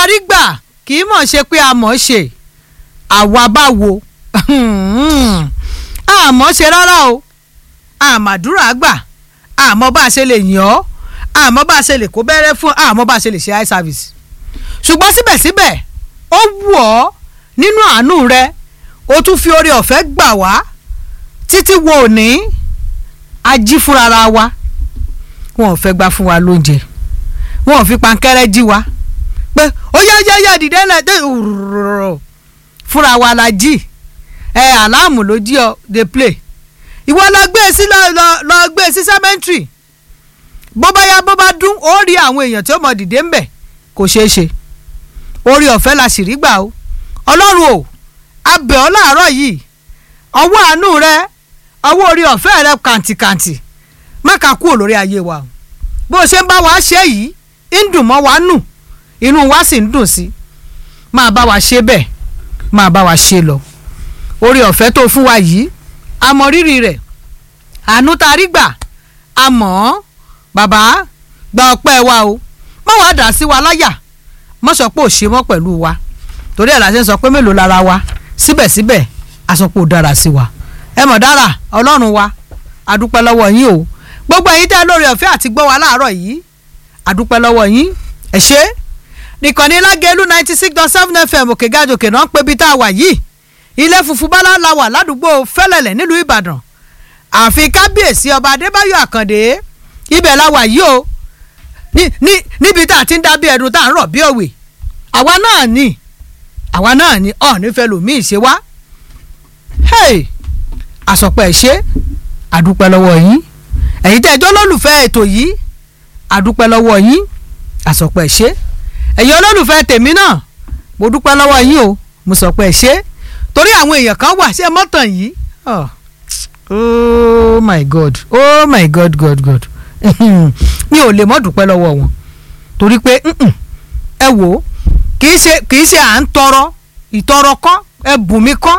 a rí gbà kì í mọ̀ ṣe pé a mọ̀ ṣe àwa bá wo àmọ́ ṣe rárá o àmàdúrà gbà àmọ́ bá a ṣe lè yàn ọ́ àmọ́ bá a ṣe lè kó bẹ́rẹ́ fún àmọ́ bá a ṣe lè ṣe eye service ṣùgbọ́n síbẹ̀síbẹ̀ ó wù ọ́ nínú àánú rẹ o tún fi oore ọ̀fẹ́ gbà wá títí wo òní ají fúnra wa wọn ò fẹ́ gbà fún wa lóúnjẹ wọn ò fi pankẹ́rẹ́ jí wa pé ó yá yá yá dìde náà dé fúnra wa la jí ẹ àláàmù ló jí ọ dey play ìwọ lọ gbé e sí lọ lọ gbé e sí cemetery bó bá yá bó bá dún ó rí àwọn èèyàn tí ó mọ dìde ń bẹ̀ kò ṣeé ṣe orí ọ̀fẹ́ la sì rí gbà o ọlọ́run o abẹ̀ ọ́ láàárọ̀ yìí ọwọ́ àánú rẹ ọwọ́ orí ọ̀fẹ́ rẹ kàǹtìkàǹtì má kà kúrò lórí ayé wa o bó o ṣe ń bá wa ṣe yìí ń dùn mọ́ wa nù inú wa sì ń dùn sí máa bá wa ṣe bẹ́ẹ̀ máa bá wa ṣe lọ orí ọ̀fẹ́ tó fún wa yìí a mọ rírì rẹ̀ àánú tá a rí gbà a mọ̀ ọ́ bàbá gba ọpẹ́ wa o má wàá dà sí wa láyà má sọ pé ò ṣe mọ́ pẹ̀lú wa torí ẹ̀ la ṣe ń sọ pé mélòó lára wa síbẹ̀síbẹ̀ a sọ pé ò dára sí wa ẹ mọ̀ dára ọlọ́run wa a dúpẹ́ lọ́wọ́ yín o gbogbo ẹ̀yin tẹ́ lórí ọ̀fẹ́ àti gbọ́ wa láàárọ̀ yìí a dúpẹ́ lọ́wọ́ yín ẹ ṣé nìkànnì lágẹ̀lú ninety six dot seven fm òkè gàjòkè náà ń pè bí tá a wà yìí ilé funfun bálá la wà ládùúgbò fẹ́lẹ̀lẹ̀ nílùú ìbàdàn ààfin kábíyèsí ọba adébáyọ̀ àkàndé ibẹ̀ la wà yìí o ní ní níbi tá a ti ń dábí ẹdun tá a ń rọ̀ bí òwe àwa náà ni àwa náà ni ọ̀ nífẹ̀ẹ́ lòmíì ṣe wá hey àsọpẹ́ ṣe àdúpẹ́ lọ́wọ́ yín ẹ̀yin tẹ́ ẹjọ́ lólùfẹ́ ètò yìí àdúpẹ́ lọ́wọ́ yín àsọpẹ́ ṣe ẹ̀yin olólùfẹ́ tèmi náà mo dúpẹ́ lọ́wọ́ yín o mo sọpẹ́ ṣe torí àwọn èèyàn kan wà ṣe mọ́tàn yìí oh oh my god oh my god god god mi ò lè mọ́ dúpẹ́ lọ́wọ́ wọn torí pé ẹ wò ó kì í ṣe kì í ṣe à ń tọrọ ìtọrọ kọ́ ẹ bùn mi kọ́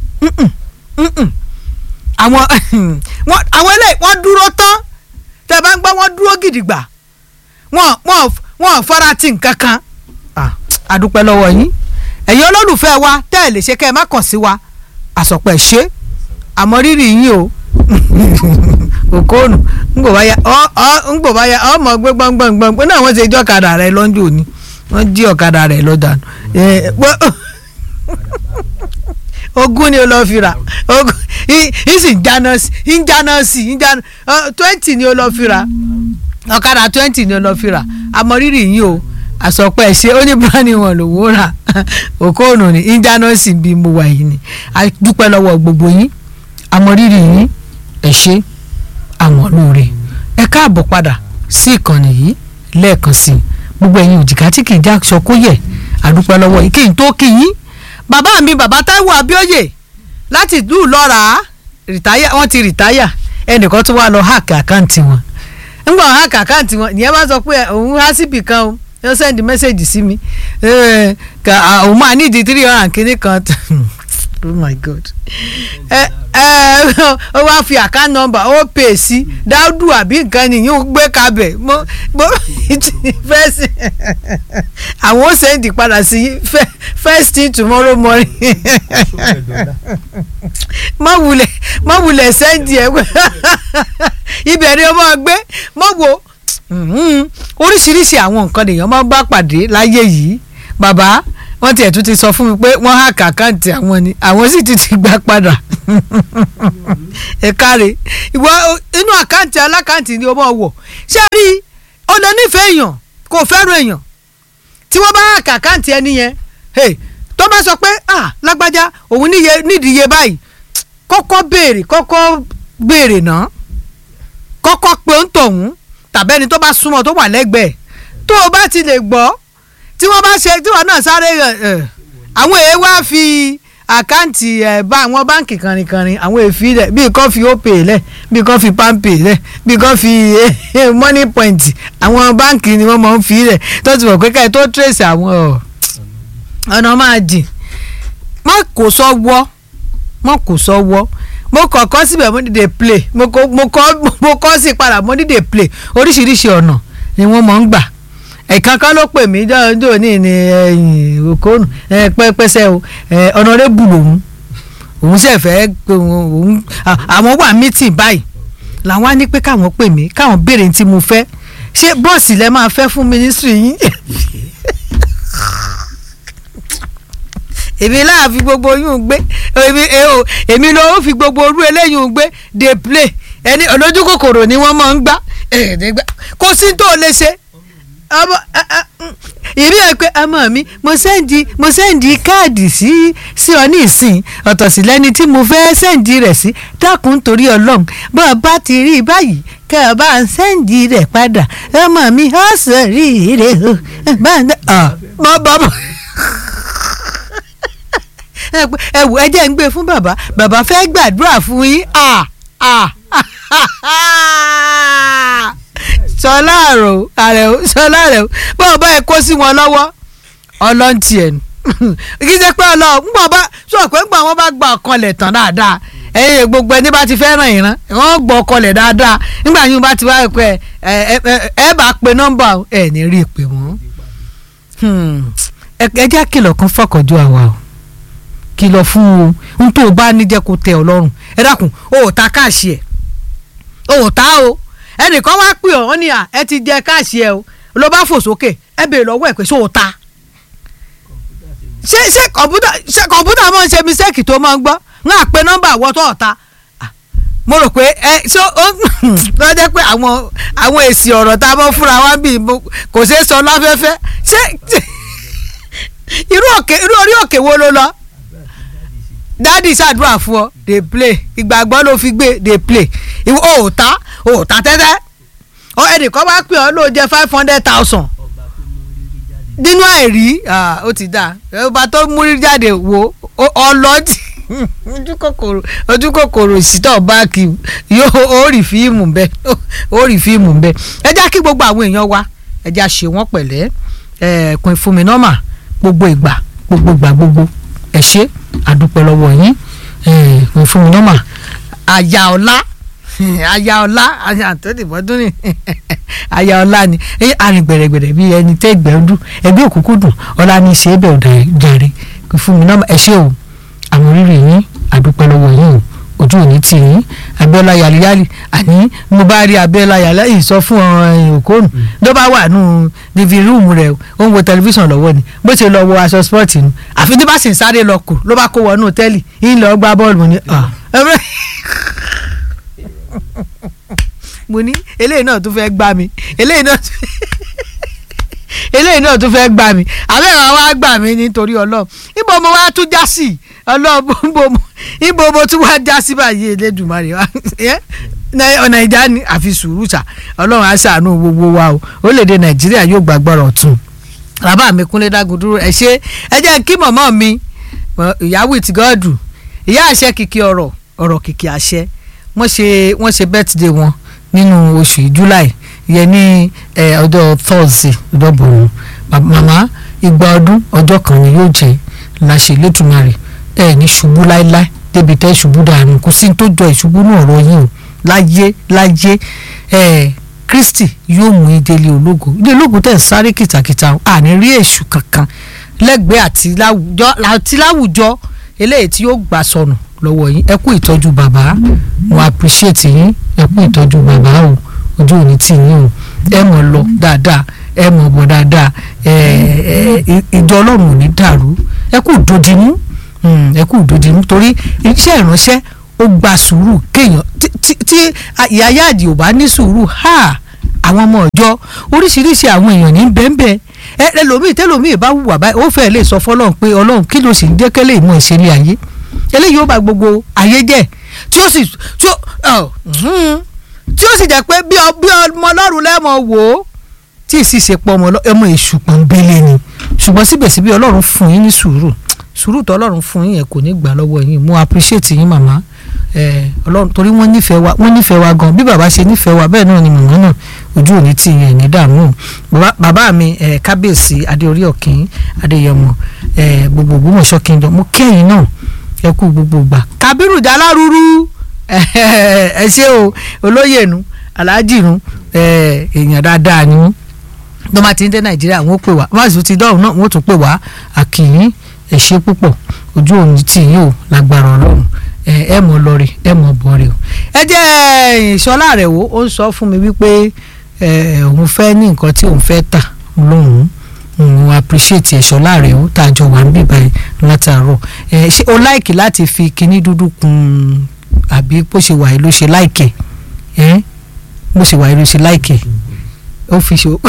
àwọn àwọn eléyìí wọ́n dúró tán tẹ́ bá ń gbọ́ wọ́n dúró gidigba wọ́n wọ́n wọ́n fara ti nǹkan kan àdúpẹ́ lọ́wọ́ yín ẹ̀yin olólùfẹ́ wa tẹ́ ẹ̀ lè ṣe kẹ́ ẹ má kàn sí wa àsọpẹ́ ṣe àmọ́ rírì yín o òkóònù ńgbò bá ya ọ ọ ńgbò bá ya ọmọ gbé gbọngbọngbọn pé náà wọ́n ṣe jọ́ ọ̀kadà rẹ lọ́njọ́ òní wọ́n jí ọ̀kadà rẹ lọ́dà ogún ni o lọ fi rà ogún ìsì jáná sí ìjáná sí ìjáná twenty ni o lọ fi rà ọ̀kadà twenty ni o lọ fi rà àmọ́ rírì yín o àsọpẹ́ ṣe ó ní bíráni wọn lòwó rà òkóònù ní ìjáná sí bí mo wà yìí ni a dúpẹ́ lọ́wọ́ gbogbo yín àmọ́ rírì yín ẹ ṣé àwọn lóore ẹ káàbọ̀ padà sí ìkànnì yìí lẹ́ẹ̀kan sí i gbogbo ẹ̀yin òjìká tí kì í já aṣọ kó yẹ àdúpẹ́ lọ́wọ́ yìí kí n tó kí yín bàbá mi bàbá Táíwò Abíóyè láti ìlú Ìlọ́ra rìtáyà wọ́n ti rìtáyà ẹnìkan tó wà lọ háàkì àkáǹtì wọn ńgbà háàkì àkáǹtì wọn ìyẹn bá sọ pé òun há síbì kan o yóò sẹ́ndì mẹ́sẹ̀gì sí mi òun máa nídìí three hundred and kìíní kan oh my god ẹ ẹ ó wá fi account number ó pè sí dáúdù àbí nǹkan nìyí ó gbé kabẹ̀ mo mo first àwọn ó sẹ́ndì padà sí first thing tomorrow morning má wulẹ̀ má wulẹ̀ sẹ́ndì ẹ̀ ibẹ̀ ni ó máa gbé mọ́ wo oríṣiríṣi àwọn nǹkan lèèyàn máa bá pàdé láyé yìí bàbá wọ́n tiẹ̀ tún ti sọ fún mi pé wọ́n hack àkáǹtì àwọn ni àwọn sì ti ti gbà padà ẹ káre ìwọ inú àkáǹtì alákáǹtì ni o máa wọ̀ ṣé rí o lè nífẹ̀ẹ́ èèyàn kò fẹ́ràn èèyàn tí wọ́n bá hack àkáǹtì ẹni yẹn tó bá sọ pé ah lágbájá òun nídìí iye báyìí kọ́kọ́ béèrè kọ́kọ́ béèrè náà kọ́kọ́ pé ó ń tọ̀hún tàbẹ́ni tó bá súnmọ́ tó wà lẹ́gbẹ̀ẹ́ tó o bá ti lè gbọ́ tí wọ́n bá ṣe tí wọ́n náà sáré àwọn èèyàn wá fi àkáǹtì ẹ̀ bá àwọn báǹkì kànrìnkànrìn àwọn èèfì rẹ̀ bíi kan fi opay lẹ̀ bíi kan fi palmpay lẹ̀ bíi kan fi money point àwọn báǹkì ni wọ́n máa ń fi rẹ̀ tó ti wọ̀ pé káyọ̀ tó trace àwọn ọ̀nà máa jìn má kò sọ wọ́ má kò sọ wọ́ mo kọ̀ kọ́ síbẹ̀ mo ní dey play mo kọ́ mo kọ́ sí padà mo ní dey play oríṣiríṣi ọ̀nà ni wọ́n máa ń gbà ẹ̀kan kan ló pè mí jọ́jọ́ ní ní ẹ̀yìn òkóònù pẹ́pẹ́sẹ́ o ọ̀nàrẹ́bù lòun òun sì fẹ́ òun àwọn wà mítìn báyìí làwọn á ní pé káwọn pè mí káwọn béèrè tí mo fẹ́ ṣé bọ́ọ̀sì lẹ máa fẹ́ fún mínísírì yín èmi láà fi gbogbo yún gbé èmi èmi ló fi gbogbo orú eléyìí gbé dey play ẹni olójú kòkòrò ni wọ́n máa ń gbá kò sí tó lè ṣe ọmọ ìrí ẹ pé ọmọ mi mo sẹ́ǹdì mo sẹ́ǹdì káàdì sí sí ọ ní ìsìn ọ̀tọ̀ sí lẹ́ni tí mo fẹ́ sẹ́ǹdì rẹ̀ sí dákun nítorí ọlọ́run bó o bá ti rí i báyìí kẹ́ ọ bá ń sẹ́ǹdì rẹ̀ padà ọmọ mi ó sọ rí i rẹ̀ o bá ń dẹ́ ọ mọ bàbá ẹ wò ẹ jẹ́ ń gbé fún bàbá bàbá fẹ́ gbàdúrà fún yín ah ah sọlá àrò àrẹ o sọlá àrẹ o báwo bá ẹ kó sí wọn lọ́wọ́ ọlọ́ntì ẹ̀ nù kí ṣe pé ọlọ́ ńgbọ̀n bá sọ pé ńgbọ̀n wọn bá gba ọkọlẹ̀ tán dáadáa ẹ̀yin gbogbo ẹni bá ti fẹ́ràn ìran wọ́n gbọ́ ọkọlẹ̀ dáadáa nígbà yín bá ti wá pé ẹ ẹ bá pe nọ́mbà ẹ ní rí i pé wọ́n ẹ jẹ́ kìlọ̀ kan fọkànjú àwa o kìlọ̀ fún o n tó o bá ní jẹ́ kó tẹ ọ lọ́rùn ẹ dákun o ò ta káàṣì ẹ̀ o ò ta o ẹnìkan wá pè ọ́ ní à ẹ ti jẹ káàṣì ẹ o ló bá fò sókè ẹ bèèrè lọ́wọ́ ẹ̀ pé ṣó o ta ṣé ṣé kọ̀mpútà ṣé kọ̀mpútà máa ń ṣe mísẹ́ẹ̀kì tó máa ń gbọ́ ń à pé nọ́mbà àwọ̀ tó ọ̀ta mo rò pé ẹ ṣó ó lọ jẹ́ pé àwọn àwọn èsì ọ̀rọ̀ tá a mọ̀ fúnra wa bí kò ṣeé sọ láfẹ́fẹ́ ṣé irú òkè irú orí òkè wo ló lọ dádì ṣàdúrà fún ọ dey play ìgbàgbọ́ ló fi gbé dey play ìwọ ò ta ò ta tẹ́tẹ́ ọ ẹnìkan bá pè ọ́ ló jẹ́ five hundred thousand nínú àìrí ó ti dà ọba tó múrí jáde wo ọlọ́tì ojú kòkòrò ojú kòkòrò ìsítọ̀ báàkì yóò ó rí fíìmù bẹ́ẹ̀ ó rí fíìmù bẹ́ẹ̀ ẹ já kí gbogbo àwọn èèyàn wa ẹ já ṣe wọ́n pẹ̀lẹ́ ẹ kún fún mi nọ́mà gbogbo ìgbà gbogbo ìgbà gbogbo ẹ ṣe àdúpẹ́ lọ́wọ́ yín kún fún mi nọ́mà àyà ọ̀la àyà ọ̀la àyà àtọ́nìbọ́dún ni àyà ọ̀la ni arìn gbẹ̀rẹ̀gbẹ̀rẹ̀ bíi ẹni tẹ́ ẹgbẹ́ ọdún ẹgbẹ́ òkúkú dùn ọ̀la ní ṣe é bẹ̀ ọ̀dà jàre kún fún mi nọ́mà ẹ ṣe o àwọn rírì yín àdúpẹ́ lọ́wọ́ yín o ojú òní tì yín abiola yaliyali àní mo bá rí abiola yaliyali sọ fún ọ̀ràn òkóònù ló bá wà nù living room rẹ̀ ó ń wo tẹlifíṣàn lọ́wọ́ ni bó ṣe lọ wo aṣọ spọ́ọ̀tì nu àfi tí bá sì ń sáré lọ kù ló bá kó wọnú tẹ́lì yín lọ gbá bọ́ọ̀lù ni mo ní eléyìí náà tún fẹ́ gbá mi eléyìí náà tún eléyìí náà tún fẹ́ gbà mí àbẹ́rẹ́ wa gbà mí nítorí ọlọ́run ibo mo wá tún já sí ọlọ́run ibo mo tún wá já sí báyìí elédùnmarè wa ọ̀nà ìjà ni àfi sùúrù sà ọlọ́run á ṣàánú gbogbo wa o orílẹ̀-èdè nàìjíríà yóò gbàgbọ́rọ̀ ọ̀tún bàbá mi kúnlé dágundúró ẹ ṣe ẹ jẹ́ kí mọ̀mọ́ mi ìyàwó ìtìgọ́ọ̀dù ìyá àṣẹ kìkì ọ̀rọ̀ ọ̀rọ̀ kìkì àṣẹ wọ́n ṣe wọ́n ṣe birthday wọn nínú oṣù july yẹn ní ọjọ́ thursday ọjọ́ bọ̀rọ̀ màmá igba ọdún ọjọ́ kan ni yóò jẹ́ láṣẹ lẹ́tùmarì ẹ ní ṣubú láéláé débi tẹ́ ṣubú dànù kò sí tó jọ ìṣubú náà ọ̀rọ̀ yìí o láyé láyé ẹ kristi yóò mú ìdílé ológo ilé ológo tẹ̀ sáré kìtàkìtà àní rí èṣù kankan lẹ́gbẹ̀ẹ́ àti láwùjọ eléyìí tí yóò gbà sọnù lọ́wọ́ yín ẹ kú ìtọ́jú bàbá mo appreciate yín ẹ kú ìtọ́jú bàbá o ojú òní tì yín o ẹ mọ̀ lọ dáadáa ẹ mọ̀ bọ̀ dáadáa ìjọ ọlọ́run ò ní dàrú ẹ kú dòdìmú ẹ kú dòdìmú torí iṣẹ́ ìránṣẹ́ ó gba sùúrù kéèyàn tí ìyá yáàdì ò bá ní sùúrù ha àwọn ọmọ ọjọ́ oríṣiríṣi àwọn èèyàn ní bẹ́ẹ̀nbẹ́ẹ́ ẹ ẹlòmíì tẹlòmíì bá wùwà báyìí ó fẹ́ lè sọ fọlọ́run pé ọlọ́run kí ló sì ń jẹ́ kẹ́lẹ́ ìmọ̀ ìṣẹ̀lẹ̀ ayé eléyìí ó bá gbogbo ayé jẹ́ tí ó sì tí ó tí ó sì jẹ́ pé bí ọmọ ọlọ́run lẹ́mọ̀ wò ó tí ì sì ṣe pọ̀ ọmọ èṣù pọ̀nbélé ni ṣùgbọ́n síbẹ̀síbẹ̀ ọlọ́run fún yín ní sùúrù sùúrù tó ọlọ́run fún yín yẹn kò ní gbà lọ́wọ́ yín mo appreciate yín màmá ọlọ́run torí wọ́n nífẹ̀ẹ́ wa wọ́n nífẹ̀ẹ́ wa gan bí bàbá ṣe nífẹ̀ẹ́ wa bẹ́ẹ̀ náà ni màmá náà ojú òní tí yẹn ní dààmú bàbá mi kábíyèsí adéorí ọ̀kìn adéyẹmọ gbogbo ògbómọ̀ṣọ́ kingdom mo kẹ́yìn náà ẹ kú gbogbo gbà kábírù jalárúurú ẹ ṣé o olóyè nu aláàjì nu èèyàn dáadáa ni tó bá ti ń dé nàìjíríà wọn ó pè wá wọn sì ti dọ́rùn náà wọn ó tún pè wá àkìyín ẹ ṣé púpọ̀ ojú òní tì yín o lágbára ọlọ́run ẹ ẹ mọ̀ lọ́ọ̀rì ẹ mọ̀ bọ̀ọ̀rì o. ẹ jẹ́ ìṣọ́lá rẹ̀ wo ó ń sọ fún mi wípé ẹ òun fẹ́ ní nǹkan tí òun fẹ́ tà lóhùn òun appreciate ìṣọ́lá rẹ̀ o tá a jọ wà ń bì báyìí látàárọ̀ ẹ ṣé o láìkì láti fi kinní dúdú kun àbí bó ṣe wà yìí ló ṣe láìkẹ̀ ẹ bó ṣe wà yìí ló ṣe láìkẹ̀ ó fi ṣe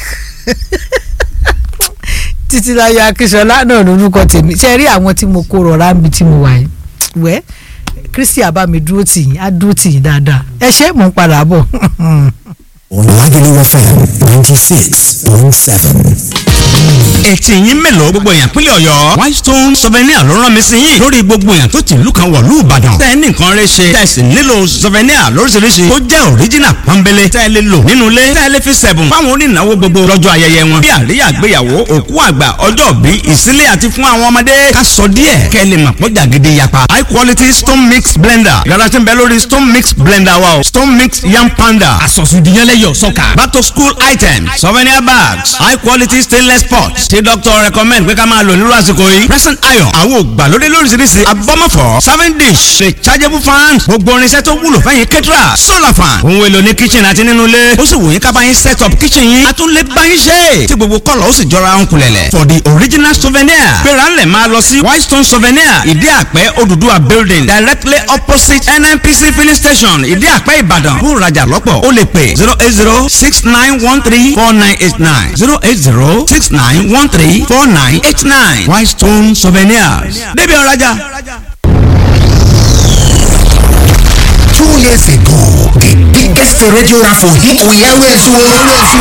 títílayọ̀ akínsọlá náà lórúkọ tèmi ṣe rí àwọn tí mo kó rọra ń bi tí mo wà yìí wẹ́ kristi àbámi dúró tì yín á dúró tì yín dáadáa ẹ ṣé mò ń padà bọ̀. Lagelu FM ninety six point seven. ètì yín mélòó gbogbo èèyàn pínlẹ̀ ọ̀yọ́ whitestone souvenir ló rán mi sí yín lórí gbogbo èèyàn tó ti ìlú kan wọ̀lú ìbàdàn tẹ́ ẹ ní nǹkan rẹ ṣe tẹ́ ẹ sì nílò souvenir lóríṣiríṣi tó jẹ́ original pọ́nbélé tẹ́ ẹ lè lò nínú ilé tẹ́ ẹ lè fi sẹ̀bùn fáwọn onínáwó gbogbo lọ́jọ́ ayẹyẹ wọn bí àríyá àgbéyàwó òkú àgbà ọjọ́ bí ìsílé àti fún àwọn ọmọdé ká sọ díẹ̀ kẹ́ ẹ lè mọ̀ pọ́jà gidi yapa high quality stone mix blender yàrá tí ń bẹ lórí stone mix blender wa o stone mix yam panda àsọ̀sùdìyànlẹ́yọ̀ sọ́kà. back to school items souvenir bags high quality stainless pots tí doctor recommend pé ká máa lò nírú àsìkò yìí present iron àwọn ògbàlódé lóríṣiríṣi abọ́mọ̀fọ́ serving dish rechargeable fan gbogbo irinṣẹ́ tó wúlò fẹ́yìn kẹ́tìrà solar fan ohun èlò ní kitchen àti nínú ilé ó sì wù yín ká bá yín set up kitchen yín a tún lè bá yín ṣe tí gbogbo kọ́lọ̀ ó sì jọra ń kulẹ̀lẹ̀ for the original souvenir gbéra ńlẹ̀ máa lọ sí whitestone souvenir ìdí àpẹ́ Odùduwà building directly opposite nnpc filling station ìdí àpẹ́ ìbàdàn fún ìrajà lọ́pọ̀ ó lè pè zero eight zero six nine one three four nine eight nine zero eight zero six nine one three four nine eight nine Whitestone Souvenirs débi ọ̀rajà. Two years ago, the biggest radio raffle hit we always won.